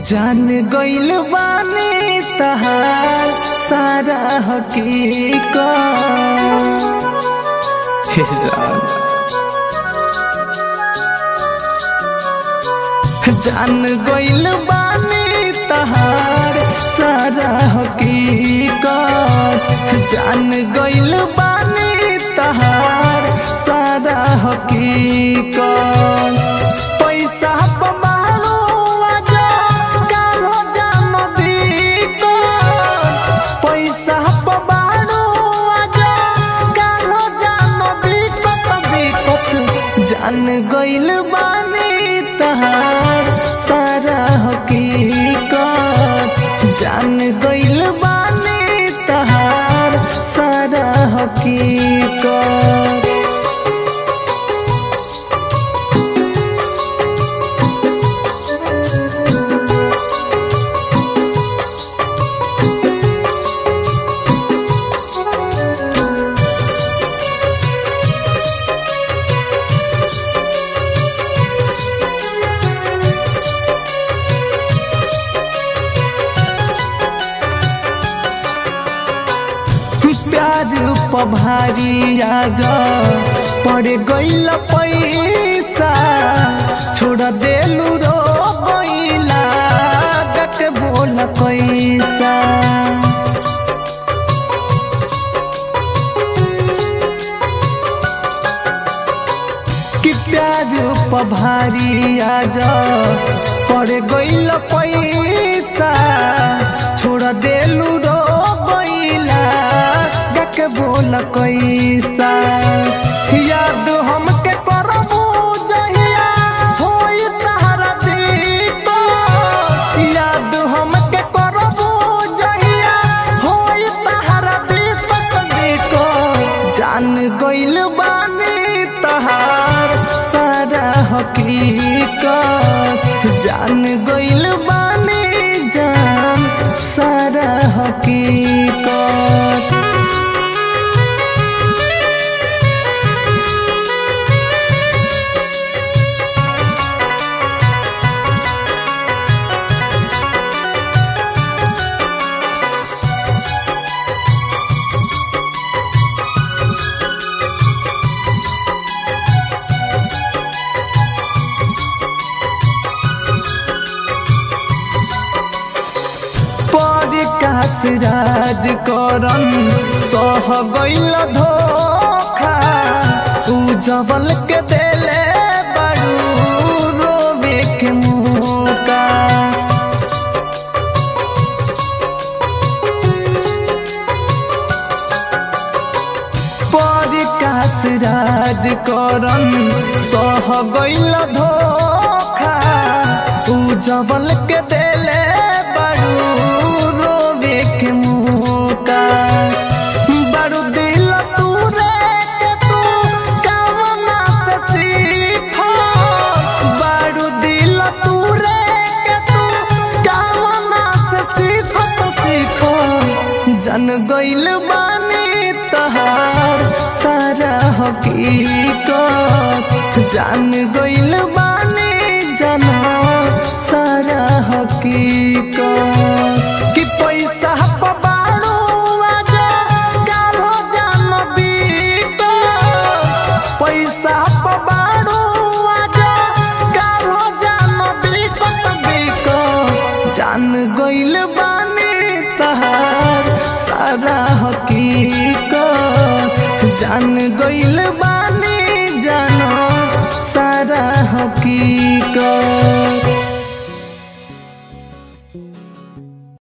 जान गइल बानी तहार सारा हकीकत हे जान जान गइल बानी तहार सारा हकीकत जान गइल बानी तहार सारा हकीकत पैसा पबारो आजा कालो जाम बिकत पैसा पबारो आजा कालो जाम बिकत बिकत जान गइल बानी तहार सारा हकीकत जान गइल बानी तहार सारा हकीकत प्याज पभारी आज पड़ गइल पैसा छोड़ देलू रो गइला गट बोल कैसा कि प्याज पभारी आज पड़ गइल पैसा छोड़ देलू रो गइला गक बोल कैसा याद हमके करबू जहिया होई तहरा दीपो याद हमके करबू जहिया होई तहरा दीपक देखो जान गइल बानी तहार सारा हकीकत जान गइल बानी जान सारा हकीकत परिकाश राज करन सह गइल धोखा उ जबल के देले बड़ू रोवे के मुका परिकाश राज करन सह गइल धोखा उ जबल के देले बड़ू रोवे के मुका बड़ू दिल तूरे के तू कामना से सीखो बड़ू दिल तूरे के तू कामना से सीखो तो सीखो जन गइल बानी तहार सारा हकीकत जान गइल बानी जाना सारा हकीकत कि पैसा पबाड़ू आजा कालो जान बिकत पैसा पबाड़ू आजा कालो जान बिकत बिकत जान गइल बानी तहार सारा हकीकत जान गइल बानी जानो सारा हकीकत